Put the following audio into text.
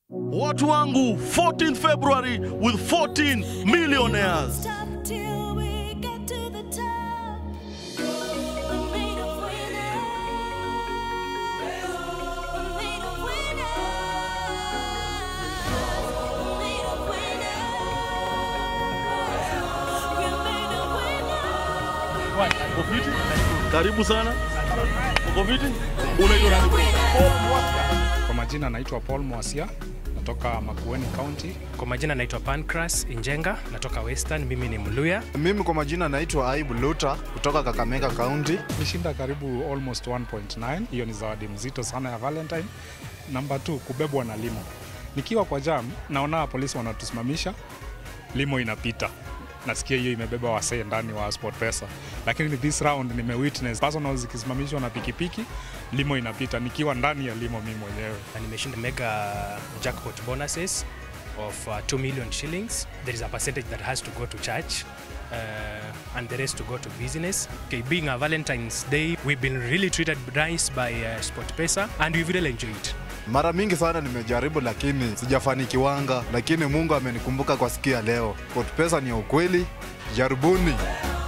Watu wangu 14 February with 14 millionaires. Stop till we get to the top. We're made of winners. We're made of winners. We're made of winners. We're made of winners. Uko fiti? Karibu sana. Uko fiti? Unaitwa nani bro? Kwa majina naitwa Paul Mwasia, natoka Makueni County. Kwa majina naitwa Pancras Injenga, natoka Western. Mimi ni Mluya. Mimi kwa majina naitwa Aibu Luta kutoka Kakamega County. Nishinda karibu almost 1.9. Hiyo ni zawadi mzito sana ya Valentine. Namba 2 kubebwa na limo. Nikiwa kwa jam, naona polisi wanatusimamisha, limo inapita nasikia hiyo imebeba wasee ndani wa SportPesa, lakini this round nimewitness personal zikisimamishwa na pikipiki, limo inapita nikiwa ndani ya limo mimi mwenyewe. Na nimeshinda mega jackpot bonuses of uh, 2 million shillings. There is a percentage that has to go to church. Uh, and the rest to go to business. Okay, being a Valentine's Day, we've been really treated nice by uh, SportPesa and we've really enjoyed. Mara mingi sana nimejaribu, lakini sijafanikiwanga, lakini Mungu amenikumbuka kwa siku ya leo. SportPesa ni ya ukweli, jaribuni.